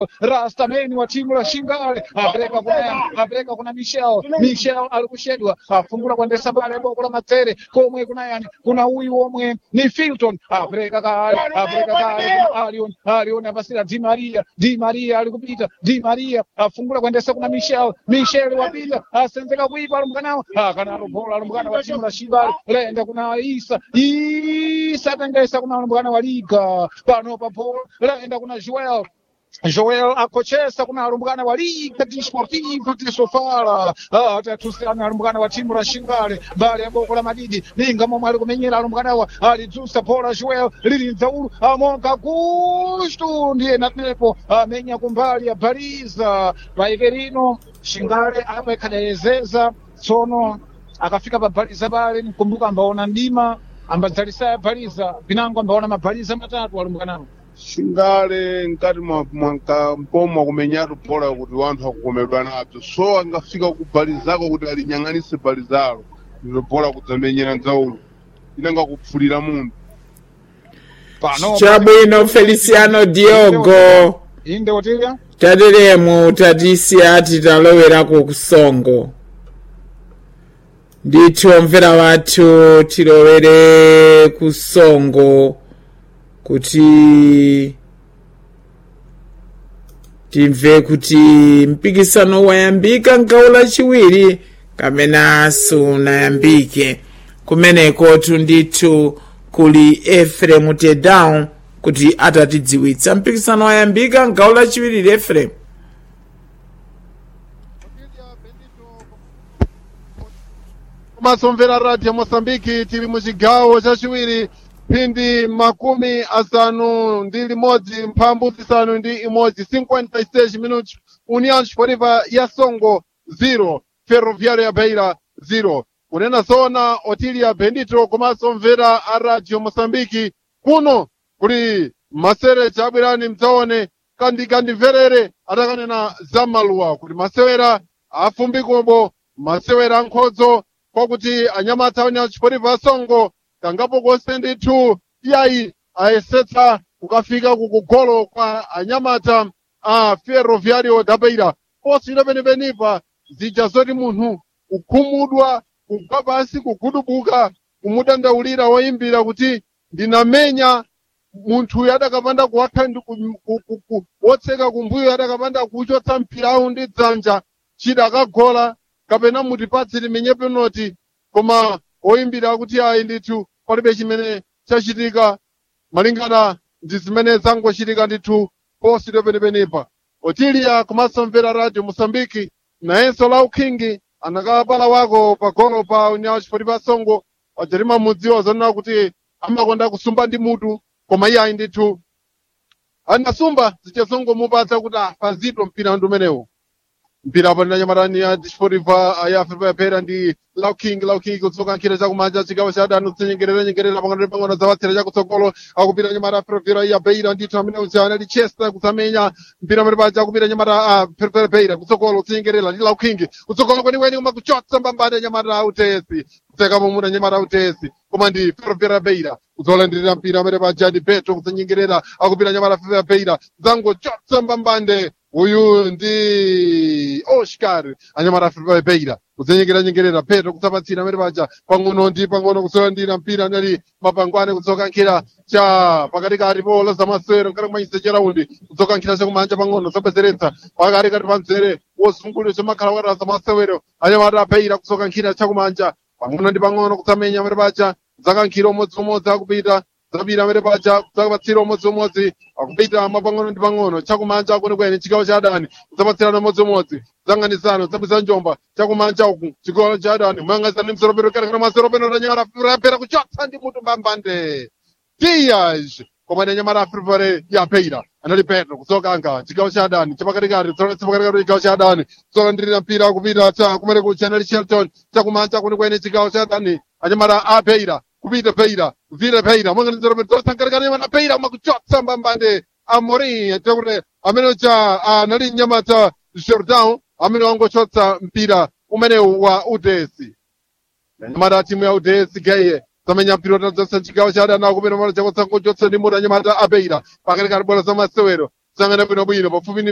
rastameni wa timu la shingale apereka kuna apereka kuna michel michel ali kushedwa afungula kuendesa pale boko la matere komwe kuna yani kuna uyu omwe ni filton apereka kale apereka kale kuna alion alion apasira di maria di maria ali kupita di maria afungula kuendesa kuna michel michel wapita asenzeka kuipa alumbukanawo akana alubola alumbukana wa timu la shingale lenda kuna isa isa atengesa kuna alumbukana wa liga pano papo lenda kuna joel Joel akochesa kuna arumbwana wa Liga Desportiva de Sofala atatusana arumbwana wa timu la Shingale mbali ya boko la Madidi ninga momwe ali kumenyera arumbwana wa alidzusa pola Joel lili nzaulu amonga gustu ndiye natepo amenya kumbali ya baliza paikerino Shingale amekadayezeza tsono akafika pabaliza pale mkumbuka ambaona ndima ambadzalisa ya baliza pinango ambaona mabaliza matatu arumbwanawo shingale nkati mwa- mwanka mpomwa kumenyatu pola kuti wanthu akukomedwa nazo so angafika kubalizako kuti alinyang'anise balizalo ilo pola kudzamenyera nzaulu inanga kupfulira munthu pano chabwino feliciano diogo inde otilya tateremu tatisiya titaloweraku kusongo ndithu omvera wathu tilowere kusongo kuti timve kuti mpikisano wayambika mgawo lachiwiri kamena sunayambike kumenekotu ndithu kuli efremu tedown kuti atatidziwitsa mpikisano wayambika mgawo lachiwiri efremu masomvera radio mosambiki tili muchigawo chachiwiri phindi makumi asanu ndi limodzi mphambu zisanu ndi imodzi 56 minutos união esportiva ya songo 0 ferroviário ya beira 0 kunena zona otilia bendito komanso mvera a radio mosambiki kuno kuli masere chabwirani mdzaone kandi kandimverere atakanena zamaluwa kuti masewera afumbikobo masewera ankhodzo kwakuti anyamata união esportiva ya songo kangapo konse ndithu iyayi ayesetsa kukafika kukugolo kwa anyamata a ferroviário da beira poswira penepenipa zija zoti munthu kukhumudwa kugwa pansi kugudubuka kumudandaulira woyimbira kuti ndinamenya munthu adakapanda kuwakha ndi ku- ku- ku- ku- wotseka kumbuyo adakapanda kuchotsa mpirawu ndi dzanja chidakagola kapena mutipatse timenye penalty koma oyimbira kuti ayi ndithu palibe chimene chachitika malingana ndi zimene zangochitika ndithu poswira penepenepa otilia komanso mvera radio mosambiki nayenso lau king anakapala wako pagolo pa união esportiva songo wajerima mudziwa zonena kuti amakonda kusumba ndi mutu koma iye ayi ndithu anasumba zichazongomupatsa kuti ah, pazito mpira ndi umenewu mpira panena nyamatani ya disportiva ya africa yapera ndi lau king lau king kutsoka nkhira chakumanja chigawo cha adani kutsenyengerera nyengerera pang'ono ndi pang'ono zawatsira chakutsogolo akupita nyamata ferroviário ya beira ndithu amene usiana ndi chester kutsamenya mpira pali paja akupita nyamata a ferroviário beira kutsogolo kutsenyengerera ndi lau king kutsogolo kwenikweni koma kuchotsa mbambane nyamata a utesi kutseka mumuna nyamata a utesi koma ndi ferroviário beira kuzolandirira mpira amene paja ndi petro kutsenyengerera akupita nyamata ferroviário beira zangochotsa mbambande uyu ndi oscar anyamata ferroviário beira kutsenyengera nyengerera petro kutsapatsira amene paja pang'ono ndi pang'ono kusolandira mpira anali mapangwane kutsoka nkhira cha pakatikati pola zamasewero nkati kumanyisa cheraundi kutsoka nkhira chakumanja pang'ono zobwezeretsa pakatikati pa mzere wozungulira chamakhala wakati zamasewero anyamata abeira kutsoka nkhira chakumanja pang'ono ndi pang'ono kutsamenya amene paja zakankhira umodziumodzi akupita zapita amene paja zapatsira umodziumodzi akupita mapang'ono ndi pang'ono chakumanja kwenikweni chigawo cha adani zapatsirana umodziumodzi zanganizano zabwisa njomba chakumanja uku chigawo cha adani mayang'anizana ndi mseropero kerekera maseropero tanyamata rapera kuchotsa ndi mutu mbambande dias koma ndi nyamata afripare ya peira anali petro kutsokanga chigawo cha adani chapakatikati chapakatikati chigawo cha adani kuzolandirira mpira kupita cha kumene kucha anali shelton chakumanja kwenikweni chigawo cha adani anyamata a peira kupita peira vile peira mwanganizero tosangalikana nyamata peira makuchotsa mbambande amorim tekuti amene ucha anali nyamata jordan amene wangochotsa mpira umenewu wa udesi nyamata timu ya udesi geye zamenya mpira utadzasa chigawo cha adani akupita mala chakotsangochotsa ndi mutu anyamata abeira pakatikati bola za masewero sangana bwinobwino pafupi ndi